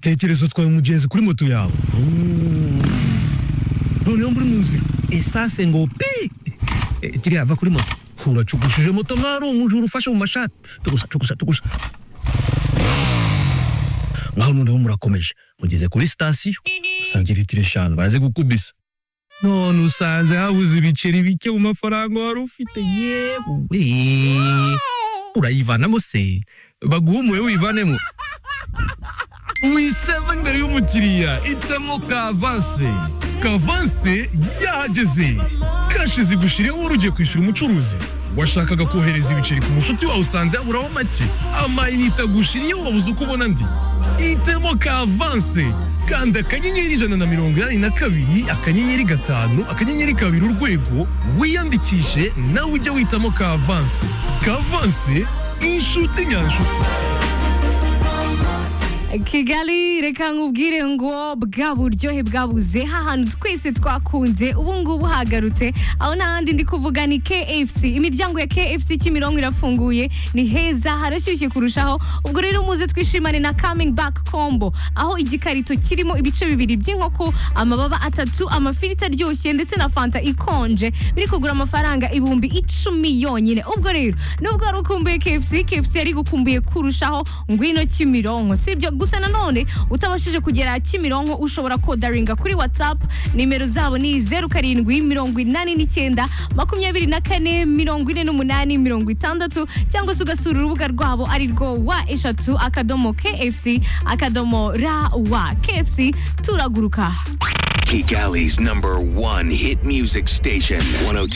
tekereza utwaye umugenzi kuri moto yawe noneho muri mu nzira esase ngo pi Eh, tiriya va kuri moto uracugushije moto nk'aho ari umujura ufashe mu mashati tugusa tugusa tugusa ngaho noneho murakomeje mugeze kuri sitasiyo usanga litiro eshanu baraze gukubisa none usanze habuze ibiceri bike mu mafaranga wari ufite yewe urayivanamo se baguhumuye wivanemo wiseva imbere y'umukiriya itamo kavanse kavanse yahageze kashi zigushireho wari ugiye kwishyura umucuruzi washakaga kohereza ibiceri ku mushuti wawe usanze yaburaho make amayinite agushiriye wabuze uko ubona andi hitamo kavanse kanda akanyenyeri ijana na mirongo inani na kabiri akanyenyeri gatanu akanyenyeri kabiri urwego wiyandikishe nawe ujye witamo kavanse kavanse inshuti nyanshuti kigali reka nkubwire ngo bwa buryohe bwabuze hantu twese twakunze ubu ngubu hagarutse aho n'ahandi ndi kuvuga ni kfc imiryango ya kfc kimironko irafunguye ni heza harashyushye kurushaho ubwo rero muze twishimane na coming back combo aho igikarito kirimo ibice bibiri by'inkoko amababa atatu amafiriti aryoshye ndetse na fanta ikonje biri kugura amafaranga ibihumbi icumi yonyine ubwo rero nubwo wari ukumbuye kfc kfc yari gukumbuye kurushaho ngwino kimironko sibyo gusa nanone utabashije kugera kimironko ushobora kodaringa kuri whatsapp nimero zabo ni zeru karindwi mirongo inani n'icyenda makumyabiri na kane mirongo ine n'umunani mirongo itandatu cyangwa se ugasura urubuga rwabo ari rwo wa eshatu akadomo kfc akadomo ra wa kfc turaguruka Gigali's number one hit music station, 102.